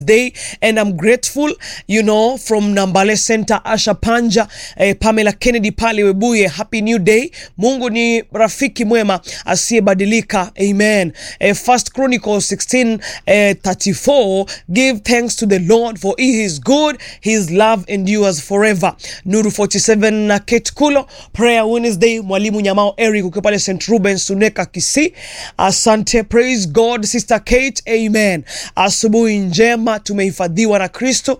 day and I'm grateful you know from Nambale Center Asha Panja eh, Pamela Kennedy pale Webuye happy new day Mungu ni rafiki mwema asiyebadilika amen eh, First Chronicles 16 eh, 34 give thanks to the Lord for he is good his love endures forever Nuru 47 na Kate Kulo prayer Wednesday mwalimu Nyamao Eric ukiwa pale St Rubens Suneka Kisii asante praise God sister Kate amen asubuhi njema tumehifadhiwa na Kristo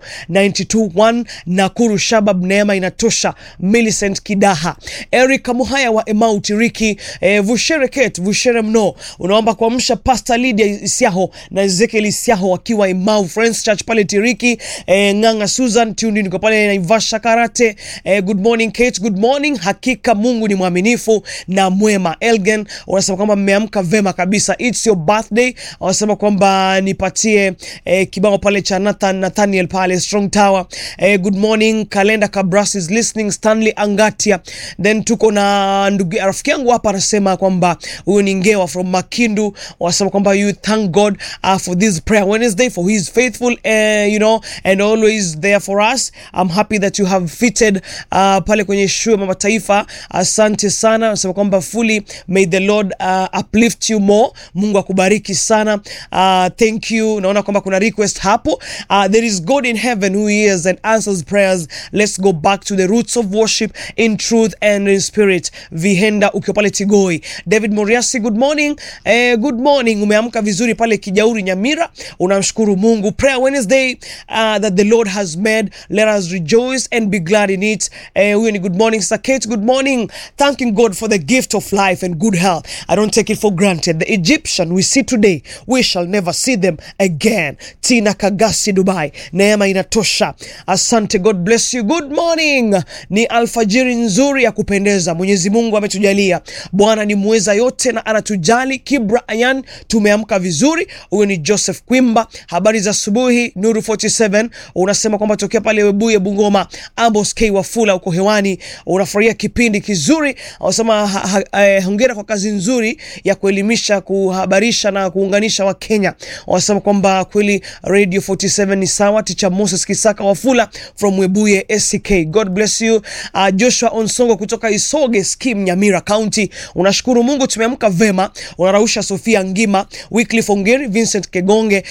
921 Nakuru Shabab, neema inatosha. Millicent Kidaha, Eric Muhaya wa Emau Tiriki, eh, Vushere Kate Vushere mno, unaomba kuamsha Pastor Lydia Isiaho na Ezekiel Isiaho wakiwa Emau Friends Church pale Tiriki, eh, Nganga Susan Tundi niko pale Naivasha Karate, eh, good morning Kate, good morning. Hakika Mungu ni mwaminifu na mwema. Elgen unasema kwamba mmeamka vema kabisa, it's your birthday. Wanasema kwamba nipatie eh, kibao pale cha Nathan Nathaniel pale Strong Tower. Eh, good morning Kalenda Kabras is listening Stanley Angatia. Then tuko na ndugu rafiki yangu hapa anasema kwamba huyu ni Ngewa from Makindu. Wanasema kwamba you thank God uh, for this prayer Wednesday for he is faithful uh, you know and always there for us. I'm happy that you have fitted uh, pale kwenye show ya Mama Taifa. Asante sana. Anasema kwamba fully may the Lord uh, uplift you more. Mungu akubariki sana. Uh, thank you. Naona kwamba kuna request hapo. Uh, there is God in heaven who hears and answers prayers. Let's go back to the roots of worship in truth and in spirit. Vihenda ukiwa pale Tigoi. David Moriasi, good morning. Eh, good morning. Umeamka vizuri pale Kijauri Nyamira. Unamshukuru Mungu. Prayer Wednesday uh, that the Lord has made. Let us rejoice and be glad in it. Eh, huyo ni good morning. Sister Kate, good morning. Thanking God for the gift of life and good health. I don't take it for granted. The Egyptian we see today, we shall never see them again. Tina Kagasi, Dubai. Neema inatosha. Asante, God bless you. Good morning. Ni alfajiri nzuri ya kupendeza. Mwenyezi Mungu ametujalia. Bwana ni mweza yote na anatujali. Kibra Ayan, tumeamka vizuri. Huyo ni Joseph Kwimba. Habari za asubuhi. Nuru 47 unasema kwamba tokea pale Webuye Bungoma. Ambos K Wafula uko hewani, unafurahia kipindi kizuri. Unasema ha, ha, eh, hongera kwa kazi nzuri ya kuelimisha, kuhabarisha na kuunganisha Wakenya. Wanasema kwamba kweli Radio 47 ni sawa. Ticha Moses Kisaka Wafula from Webuye SCK. God bless you. Uh, Joshua Onsongo kutoka Isoge Skim Nyamira County. Unashukuru Mungu tumeamka vema. Unarausha Sofia Ngima, Wycliffe Ongeri, Vincent Kegonge,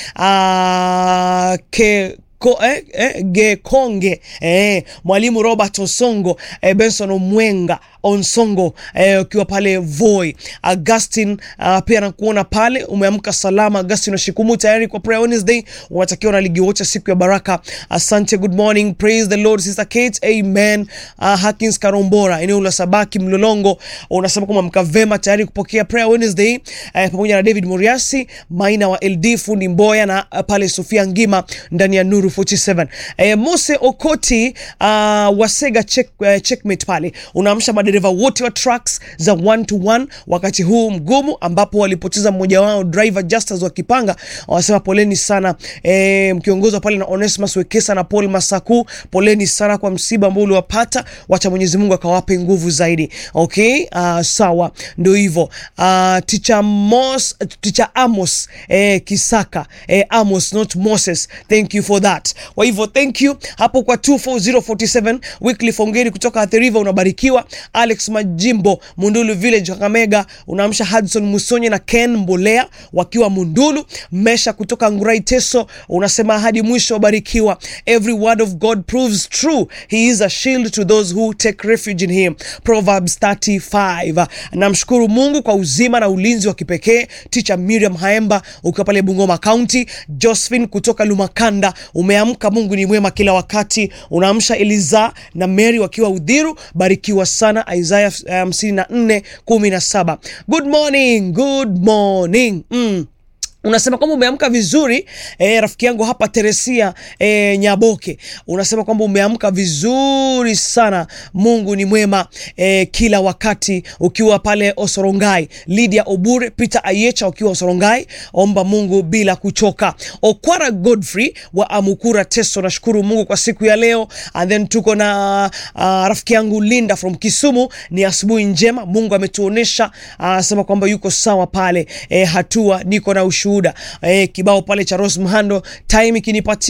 uh, ke Ko, eh, eh, Gekonge eh, mwalimu Robert Osongo eh, Benson Omwenga Onsongo eh, ukiwa pale Voi. Augustin uh, pia nakuona pale umeamka salama. Augustin Washikumu tayari kwa prayer Wednesday, unatakiwa na ligi wote siku ya baraka. Asante, good morning, praise the Lord. Sister Kate, amen. Uh, Hakins Karombora, eneo la Sabaki Mlolongo, unasema kwamba mka vema tayari kupokea prayer Wednesday eh, pamoja na David Moriasi Maina wa LD fundi Mboya na uh, pale Sofia Ngima ndani ya Nuru 47 eh, Mose Okoti uh, Wasega check, uh, checkmate pale unaamsha madereva wote wa trucks za one to one wakati huu mgumu ambapo walipoteza mmoja wao driver Justus wakipanga, wanasema poleni sana eh, mkiongozwa pale na Onesmus Wekesa na Paul Masaku, poleni sana kwa msiba ambao uliwapata, wacha Mwenyezi Mungu akawape nguvu zaidi. Okay, uh, sawa, ndio hivyo. Uh, teacher Mos, teacher Amos eh, Kisaka eh, Amos not Moses, thank you for that. Kwa hivyo thank you hapo kwa 24047 weekly fongeri kutoka Athi River unabarikiwa. Alex Majimbo Mundulu Village Kakamega unaamsha Hudson Musonye na Ken Mbolea wakiwa Mundulu. Mesha kutoka Ngurai Teso unasema hadi mwisho wabarikiwa. Every word of God proves true. He is a shield to those who take refuge in him. Proverbs 35. Namshukuru Mungu kwa uzima na ulinzi wa kipekee. Teacher Miriam Haemba ukiwa pale Bungoma County. Josephine kutoka Lumakanda umeamka. Mungu ni mwema kila wakati. Unaamsha Eliza na Mary wakiwa Udhiru. Barikiwa sana. Isaiah 54 17. Good morning, good morning. Mm. Unasema kwamba umeamka vizuri eh, rafiki yangu hapa Teresia eh, Nyaboke unasema kwamba umeamka vizuri sana. Mungu ni mwema eh, kila wakati ukiwa pale Osorongai. Lydia Obure, Peter Ayecha ukiwa Osorongai, omba Mungu bila kuchoka. Okwara Godfrey wa Amukura Teso, nashukuru Mungu kwa siku ya leo. And then tuko na uh, rafiki yangu Linda from Kisumu, ni asubuhi njema, Mungu ametuonesha. Anasema uh, kwamba yuko sawa pale eh, hatua niko na ushuhuda ushuhuda. Eh, kibao pale cha Rose Mhando time ikinipatia